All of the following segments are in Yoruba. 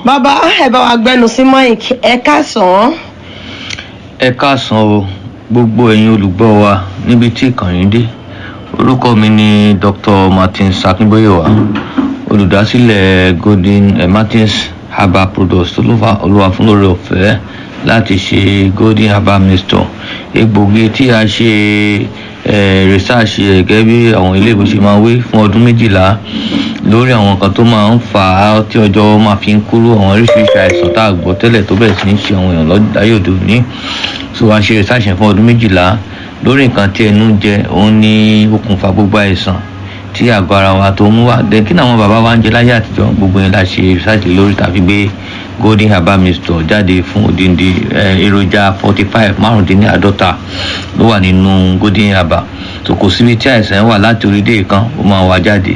bàbá ẹ bá wa gbẹnu sí mike ẹ káàsán ẹ káàsán o gbogbo ẹ̀yin olùgbọ́ wa níbi tí ìkànnì dé orúkọ mi ni dr martins akínbóyèwá olùdásílẹ̀ golden eh, martins herbal products tó ló fa olúwa fún lórí ọ̀fẹ́ láti ṣe golden herbal mixture egbògi tí a ṣe eh, research ẹ̀ gẹ́gẹ́ bí àwọn ilé ìwé ṣe máa wé fún ọdún méjìlá lórí àwọn nǹkan tó máa ń fà á tí ọjọ́ máa fi ń kúrú àwọn oríṣiríṣi àìsàn tá a gbọ́ tẹ́lẹ̀ tó bẹ̀rẹ̀ sí ní ṣe àwọn èèyàn láyé òde òní so a ṣe research yẹn fún ọdún méjìlá lórí nǹkan tí ẹnu jẹ òun ní okùnfà gbogbo àìsàn tí àgọ́ ara wa tó mú wá dé kí ni àwọn bàbá wa ń jẹ láyé àtijọ́ gbogbo yẹn la ṣe research lórí tàbí gbé golden herbal mixture jáde fún odindi èròjà forty five márùndínláàádọ́ta ló wà nínú golden herbal so kò síbi tí àìsàn wà láti orí dé ìkan ó máa wá jáde.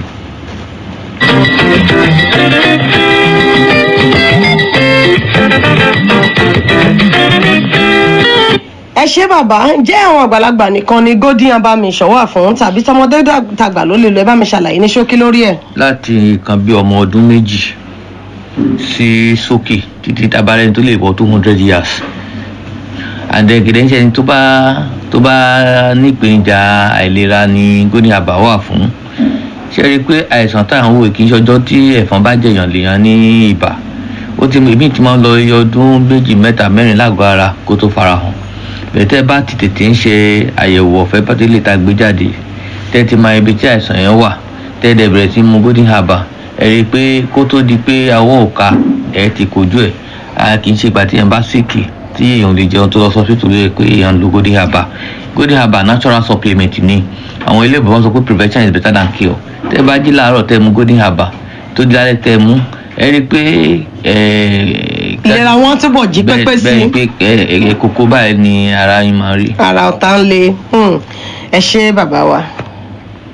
ẹ ṣé bàbá jẹ́ àwọn àgbàlagbà nìkan ni golden herbal mission wà fún tàbí tọmọdé tàgbà ló lè lọ ẹ bá mi ṣàlàyé ní ṣókí lórí ẹ. láti nǹkan bí ọmọ ọdún méjì sí sókè títí tabalẹ̀ tó lè bọ́ two hundred years àdẹ̀gẹ̀dẹ̀ ń ṣe ni tó bá tó bá nípèníjà àìlera ni golden herbal wà fún ṣe rí i pé àìsàn tá à ń wò kì í ṣọjọ́ tí ẹ̀fọn bá jẹ̀yàn lèèyàn ní ibà ó ti èmi ti máa ń lọ iye ọdún méjì mẹ́ta mẹ́rin lágọ̀ọ́ ara kó tó farahàn bẹ̀tẹ̀ bá ti tètè ń ṣe àyẹ̀wò ọ̀fẹ́ pátélè tá a gbé jáde tẹ́ ti máa ibi tí àìsàn yẹn wà tẹ́ dẹ̀ bẹ̀rẹ̀ sí mu golden herbal ẹ rí i pé kó tó di pé awọ́ òka ẹ ti kojú ẹ̀ a kì í ṣe ìgbà tí èèyàn bá síkì tí èèyàn lè jẹun tó lọ sọ fítù lóye pé èèyàn lo golden herbal golden herbal natural supplement ni àwọn ilé ìbọn sọ pé prevention is better than cure tẹ́ bá jí láàárọ̀ tẹ́ mu golden herbal tó di lálẹ́ tẹ́ mu ẹ rí i pé ìlera wọn túbọ̀ jí pépé sí bẹ́ẹ̀ pé ẹ kókó báyìí ni ara yín máa rí. ara ọ̀tá ń le ẹ ṣé bàbá wa.